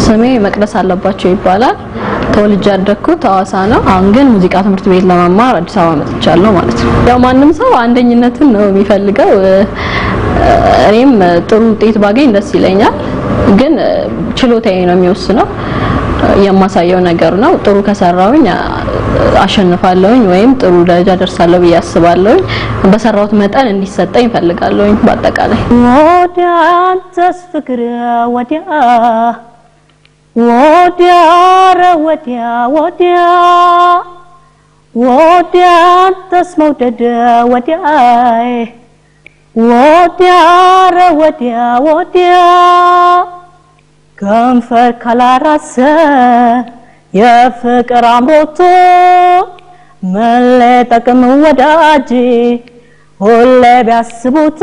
ስሜ መቅደስ አለባቸው ይባላል። ተወልጄ ያደግኩት ሐዋሳ ነው። አሁን ግን ሙዚቃ ትምህርት ቤት ለመማር አዲስ አበባ መጥቻለሁ ማለት ነው። ያው ማንም ሰው አንደኝነትን ነው የሚፈልገው። እኔም ጥሩ ውጤት ባገኝ ደስ ይለኛል፣ ግን ችሎታዬ ነው የሚወስነው። የማሳየው ነገር ነው። ጥሩ ከሰራሁኝ አሸንፋለሁኝ ወይም ጥሩ ደረጃ ደርሳለሁ ብዬ አስባለሁኝ። በሰራሁት መጠን እንዲሰጠኝ እፈልጋለሁኝ። በአጠቃላይ ወዲያ አንተስ ፍቅር ወዲያ ወዲያ ኧረ ወዲያ ወዲያ ወዲያ አንተስ መውደድ ወዲያ ወዲያ ኧረ ወዲያ ወዲያ ከንፈር ካላራሰ የፍቅር አምሮቶ መለጠቅም ወዳጅ ሁሌ ቢያስቡት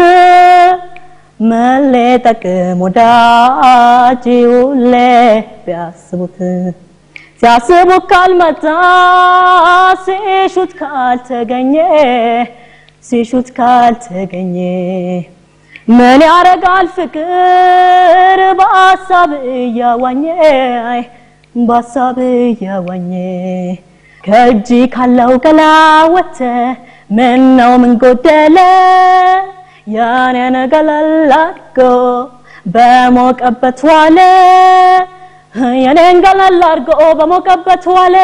መለጠቅም ወዳጅ ሁሌ ቢያስቡት ሲያስቡት ካልመጣ ሲሹት ካልተገኘ ሲሹት ካልተገኘ ምን ያረጋል ፍቅር በሀሳብ እያዋኘ በሀሳብ እያዋኘ ከእጅ ካለው ገላ ወተ ምን ነው ምን ጎደለ ያኔን ገለል አድርጎ በሞቀበት ዋለ የኔን ገለል አድርጎ በሞቀበት ዋለ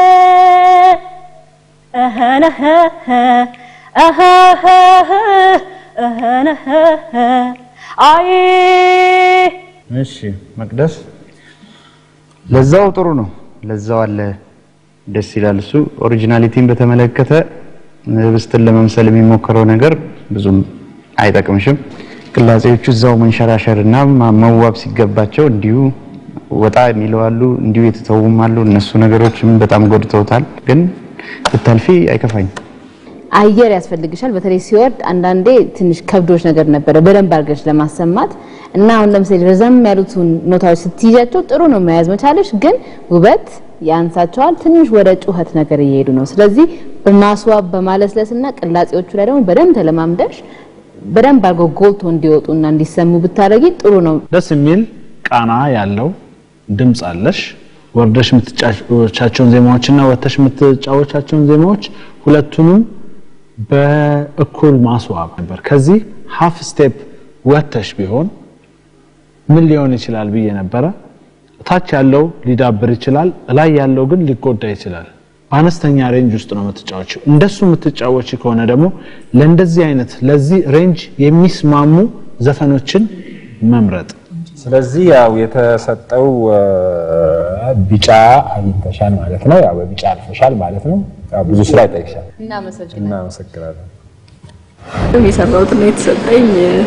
እህነህ እህህ እህነህ አይ እሺ መቅደስ ለዛው ጥሩ ነው። ለዛው አለ ደስ ይላል። እሱ ኦሪጂናሊቲን በተመለከተ ህብስትን ለመምሰል የሚሞክረው ነገር ብዙም አይጠቅምሽም። ቅላጼዎቹ እዛው መንሸራሸር እና መዋብ ሲገባቸው እንዲሁ ወጣ የሚለው አሉ፣ እንዲሁ የተተውም አሉ። እነሱ ነገሮችም በጣም ጎድተውታል። ግን ብታልፊ አይከፋኝም። አየር ያስፈልግሻል። በተለይ ሲወርድ አንዳንዴ ትንሽ ከብዶች ነገር ነበረ በደንብ አድርገሽ ለማሰማት እና አሁን ለምሳሌ ረዘም ያሉትን ኖታዎች ስትይዣቸው ጥሩ ነው መያዝ መቻለሽ፣ ግን ውበት ያንሳቸዋል። ትንሽ ወደ ጩኸት ነገር እየሄዱ ነው። ስለዚህ በማስዋብ በማለስለስና ቅላጼዎቹ ላይ ደግሞ በደንብ ተለማምደሽ በደንብ አድርገው ጎልቶ እንዲወጡና እንዲሰሙ ብታደርጊ ጥሩ ነው። ደስ የሚል ቃና ያለው ድምፅ አለሽ። ወርደሽ የምትጫወቻቸውን ዜማዎችና ወጥተሽ የምትጫወቻቸውን ዜማዎች ሁለቱንም በእኩል ማስዋብ ነበር። ከዚህ ሀፍ ስቴፕ ወጥተሽ ቢሆን ምን ሊሆን ይችላል ብዬ ነበረ። ታች ያለው ሊዳብር ይችላል፣ ላይ ያለው ግን ሊጎዳ ይችላል። በአነስተኛ ሬንጅ ውስጥ ነው የምትጫወችው። እንደሱ የምትጫወች ከሆነ ደግሞ ለእንደዚህ አይነት ለዚህ ሬንጅ የሚስማሙ ዘፈኖችን መምረጥ ስለዚህ ያው የተሰጠው ቢጫ አግኝተሻል ማለት ነው። ያው በቢጫ አልፈሻል ማለት ነው። ያው ብዙ ስራ ይጠይቅሻል። እናመሰግናለን። የሰራሁት ነው የተሰጠኝ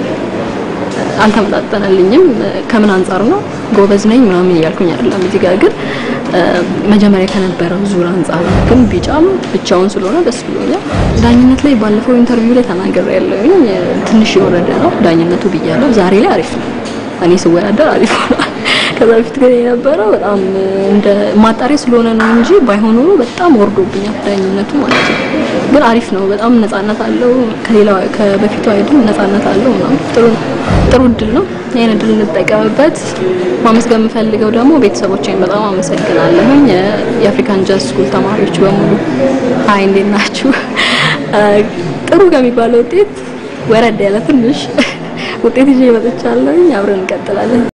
አልተመጣጠነልኝም። ከምን አንጻር ነው ጎበዝ ነኝ ምናምን እያልኩኝ አይደለም። እዚህ ጋር ግን መጀመሪያ ከነበረው ዙር አንጻር ነው። ግን ቢጫም ብቻውን ስለሆነ ደስ ብሎኛል። ዳኝነት ላይ ባለፈው ኢንተርቪው ላይ ተናገር ያለውኝ ትንሽ የወረደ ነው ዳኝነቱ ብያለሁ። ዛሬ ላይ አሪፍ ነው። እኔ ስወዳደር አሪፍ ሆኗል። ከዛ በፊት ግን የነበረው በጣም እንደ ማጣሪያ ስለሆነ ነው እንጂ ባይሆን ኖሮ በጣም ወርዶብኛል ዳኝነቱ ማለት ነው። ግን አሪፍ ነው። በጣም ነፃነት አለው። ከሌላው ከበፊቱ አይደል ነፃነት አለው ምናምን ጥሩ ጥሩ እድል ነው። ይሄን እድል እንጠቀምበት። ማመስገን የምፈልገው ደግሞ ቤተሰቦቼን በጣም አመሰግናለሁኝ። የአፍሪካን ጃዝ ስኩል ተማሪዎች በሙሉ ሀይ፣ እንዴት ናችሁ? ጥሩ ከሚባለው ውጤት ወረድ ያለ ትንሽ ውጤት ይዤ መጥቻለሁኝ። አብረን እንቀጥላለን።